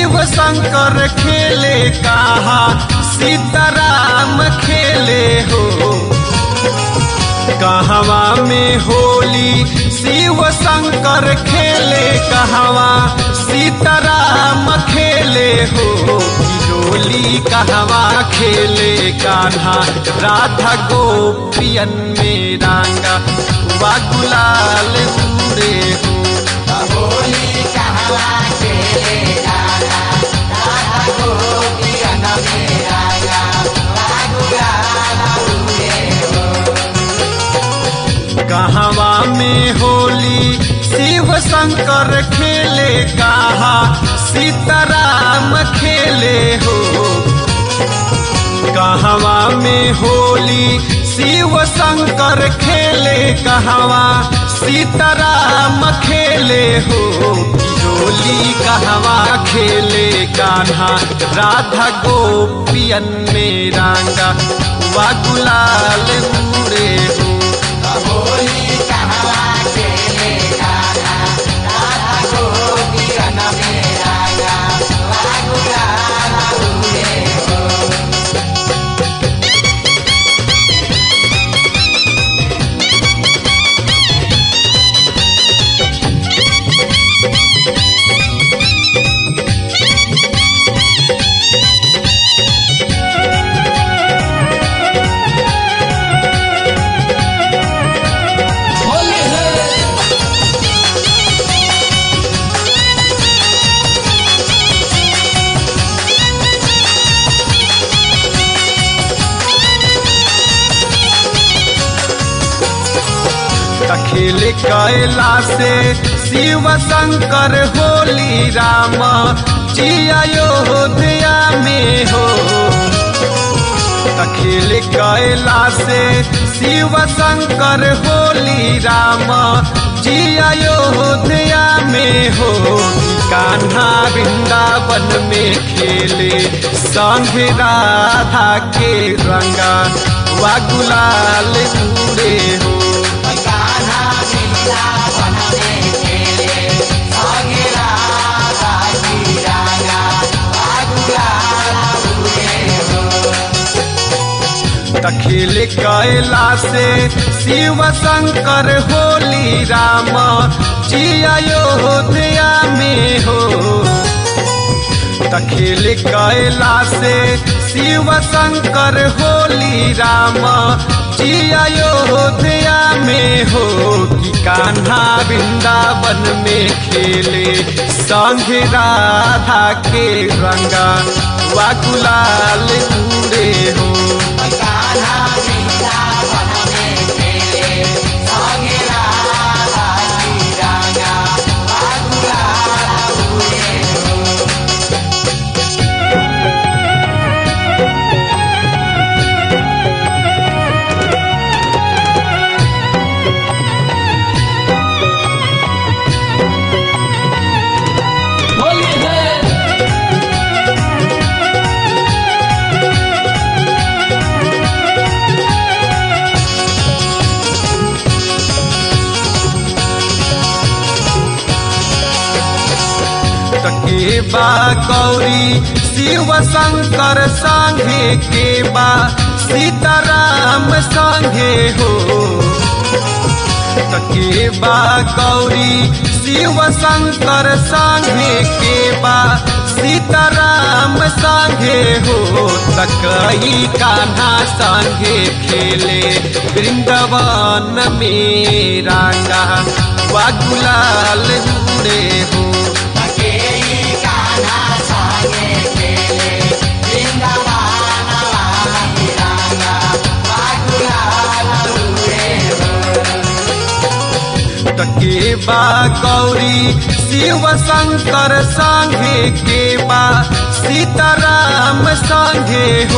शिव शंकर खेले कहा सीताराम खेले हो कहवा में होली शिव शंकर खेले कहवा सीताराम खेले हो होली कहवा खेले कान्हा राधा गोपियन में रांगा वा गुलाल उड़े हो होली कहवा खेले राधा राधा गोपियन में रागा गुलाल उड़े कहवा में होली शिव शंकर खेले कहा सीताराम खेले हो कहवा में होली शिव शंकर खेले कहवा सीताराम खेले हो होली कहवा खेले कान्हा राधा गोपियन में रांगा वा गुलाल उड़े हो होली कहवा खेले राधा राधा गोपियन में रागा गुलाल उड़े होली है खेल कैला से शिव शंकर होली राम जी अयोध्या में हो खेल कैला से शिव शंकर होली राम जी अयोध्या में हो कान्हा वृंदावन में खेले संग राधा के रंगा वा गुलाल उड़े हो कान्हा वृंदावन में खेले संगे राधा की रागा गुलाल उड़े तखिल कैला से शिव शंकर होली राम जी अयोध्या में हो तखिल कैला से शिव शंकर होली राम जी अयोध्या में हो कि कान्हा वृंदावन में खेले संग राधा के रंगा वा गुलाल उड़े हो कान्हा वृंदावन में खेले संगे राधा की रागा गुलाल उड़े होली है के बा गौरी शिव शंकर संगे के बा सीताराम संगे हो के बा गौरी शिव शंकर संगे के बा सीताराम संगे हो तकई कान्हा संगे खेले वृंदावन में रांगा वा गुलाल उड़े हो केई कान्हा संगे खेले वृंदावन वाली रागा गुलाल उड़े के बा गौरी शिव शंकर संगे के बा सीताराम संगे हो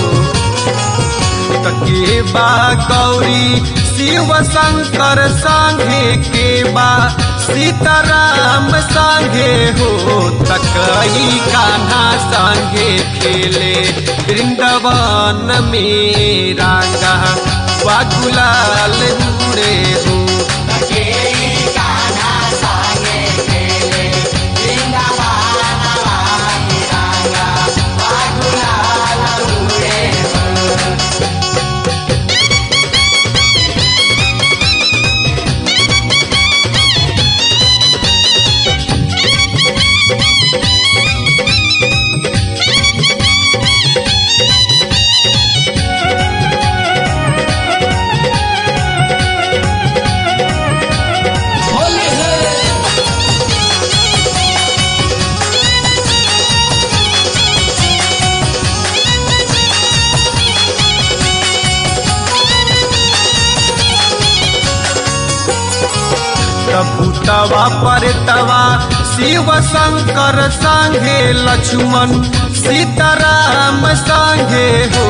के बा गौरी शिव शंकर संगे के बा सीताराम संगे हो तकई कान्हा संगे खेले वृंदावन में रांगा वा गुलाल उड़े हो केई कान्हा संगे खेले वृंदावन वाली भूतवा परतवा शिव शंकर संगे लक्ष्मण सीताराम संगे हो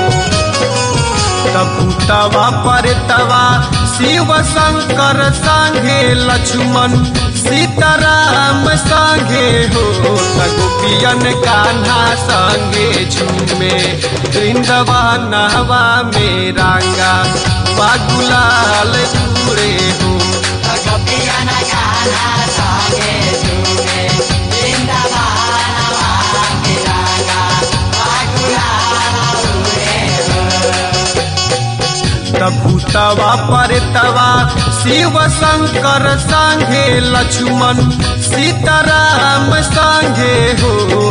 भूतवा परतवा शिव शंकर संगे लक्ष्मण सीताराम संगे हो गोपियन कान्हा संगे झूमे वृंदवा नहवा में रांगा बागुलाल पूरे हो गोपियन गाना संगे झूमे वृंदावन वामी रागा बागुलाल उरे भूतवा परतवा शिव शंकर संगे लक्ष्मण सीताराम संगे हो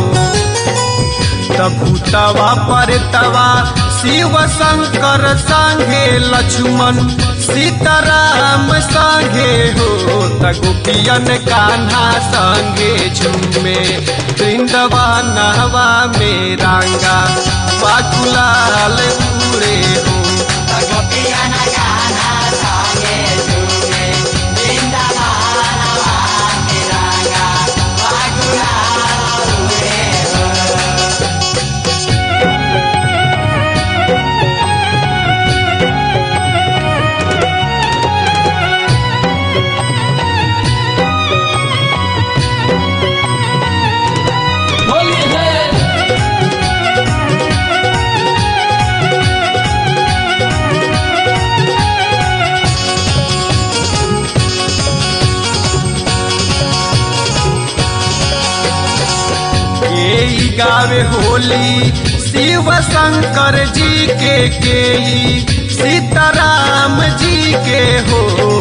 भूतवा परतवा शिव शंकर संगे लक्ष्मण सीताराम संगे हो गोपियन कान्हा संगे झूमे वृंदवा नहवा में रांगा बाकुलाल पूरे हो गोपियन गाना संगे झूमे वृंदावन वामी रागा बागुलाल उरे होली है के ई गावे होली शिव शंकर जी के के ई सीताराम जी के हो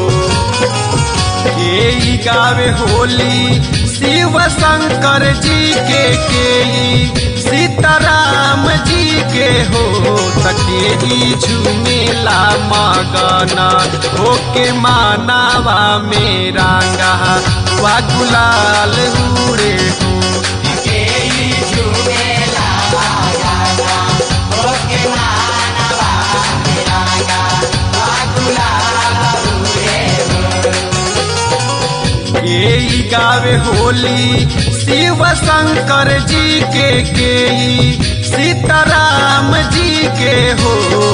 के ई गावे होली शिव शंकर जी के के ई सीताराम जी के हो तके ई झूमेला मगना होके मानावा मेरा गहा वा गुलाल उड़े हो केई झूमेला गाना ओके मानवा रागा बागुलाल उरे के ई गावे होली शिव शंकर जी के के ई सीताराम जी के हो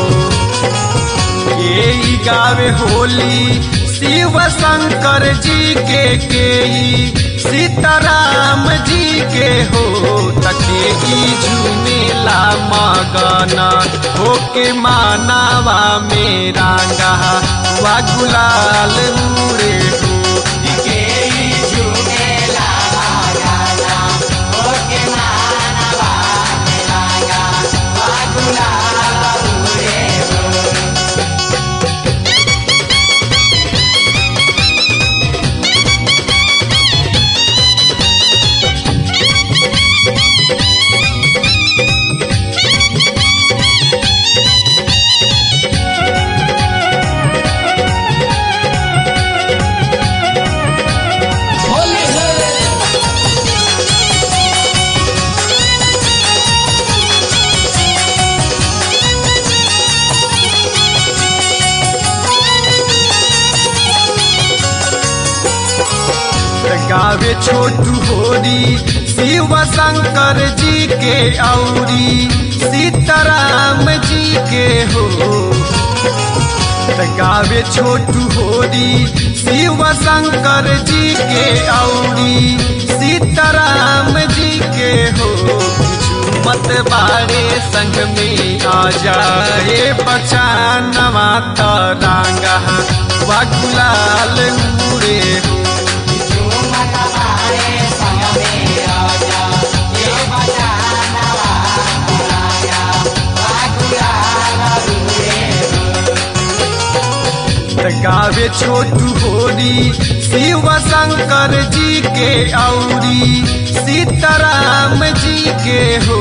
के ई गावे होली शिव शंकर जी के के ई सीताराम जी के हो तके ई झूमेला मगना होके मानावा मेरा गहा वा गुलाल उड़े हो केई झूमेला गाना ओके मानवा रागा बागुलाल उरे होली है गावे छोटू होरी शिव शंकर जी के औरी सीताराम जी के हो गावे छोटू होरी शिव शंकर जी के औरी सीताराम जी के हो मत बाड़े संग में आ जाए बचानवा तरांगा वागुलाल उड़े हो झूमत बारे संग में आजा ये बचानवा रागा बागुलाल उरे गावे छोटू होरी शिव शंकर जी के औरी सीताराम जी के हो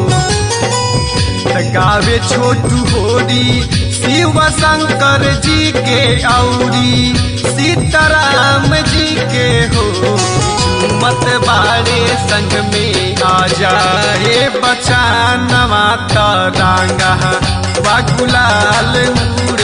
गावे छोटू होरी शिव शंकर जी के औरी सीताराम जी के हो मत बाड़े संग में आ जाए बचानवा तरांगा वागुलाल उड़े